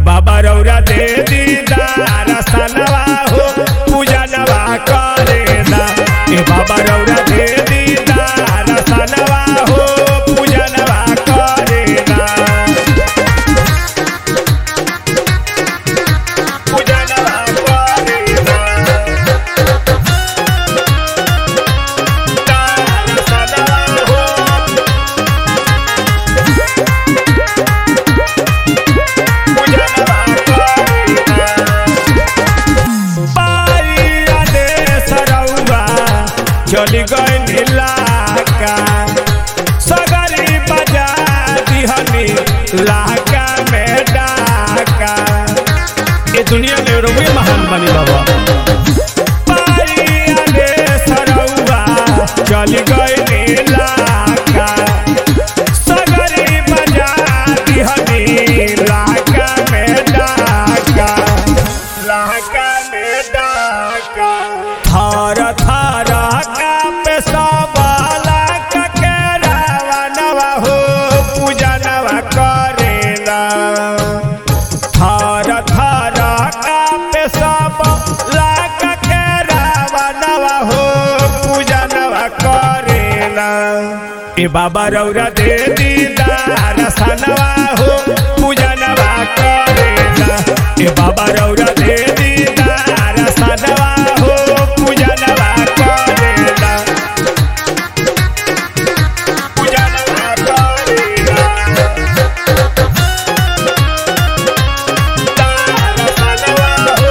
बाबा रौरा दे दीदार सनवा हो पूजा नवा करे ना ए बाबा रौरा दे दीदार सनवा हो पूजा नवा करे ना पूजा नवा करे ना दार सनवा हो चली गई नीलाका सगरी बजा दिहनी लाका में डाका ये दुनिया में रोगे महान बनी बाबा पारिया रे सरौआ चली गई नीलाका सगरी बजा दिहनी लाका में डाका लाका में डाका थर थर कापे सबला ककेरावा नवा हो पूजा नवा करेला थर थर कापे सबला ककेरावा नवा हो पूजा नवा करेला ए बाबा रौरा दे दीदार सनवा हो पूजा नवा करेला ए बाबा रौरा दे दीदार सनवा हो पूजा नवा करेला पूजा नवा करेला दार सनवा हो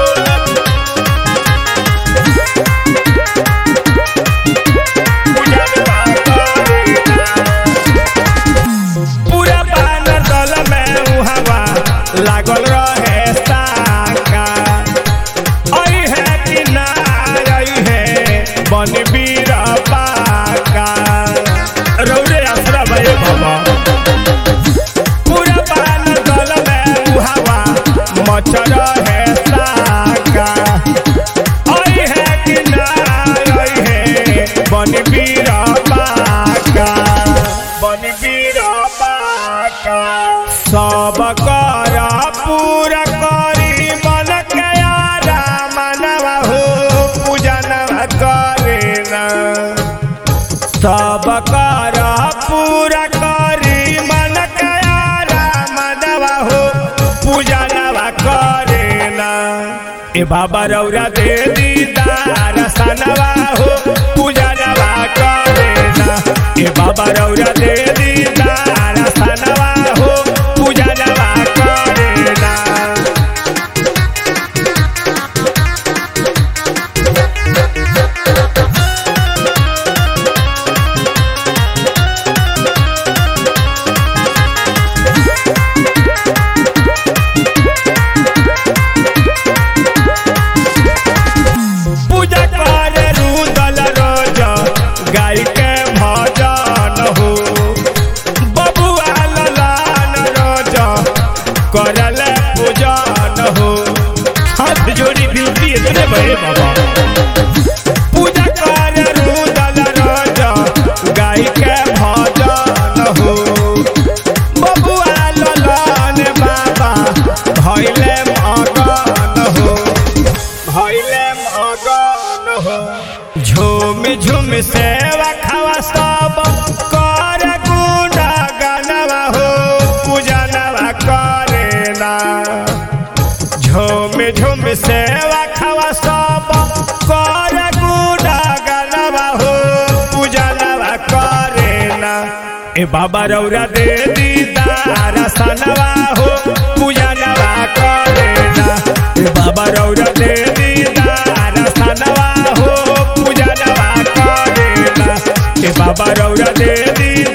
पूरा बानर दल में उहावा लागल रहे साका आई है कि ना आई है बन बीर पाका रौरे आसरा भये बाबा पूरा बानर दल में उहावा मच रहे साका आई है कि ना आई है बन बीर पाका बन बीर पाका सब कर पूरा करी मन के यारा मनवा हो पूजा नवा करे ना सब कर पूरा करी मन के यारा मनवा हो पूजा नवा करे ना ए बाबा रौरा दे दीदार सनवा हो पूजा नवा करे ना ए बाबा रौरा दे दीदार सनवा हो पूजा नवा करे ना पूजा करे रुदल रोज गाय के भजन हो बबुआ ललान रोज करल पूजन हो हाथ जोड़ी बिनती है तेरे बड़े बाबा पूजा करे रुदल रोज गाय के भजन हो बबुआ ललान बाबा भैले मगन हो भैले मगन हो झूम झूम सेवा खावा सब कर गुना गनवा हो पूजा नवा करेला झूम झूम सेवा खावा सब कर गुना गनवा हो पूजा नवा करेला ए बाबा रौरा दे दीदार सनवा हो पूजा नवा करेला ए बाबा रौरा दे दीदार सनवा हो पूजा नवा करेला ए बाबा रौरा दे दीदार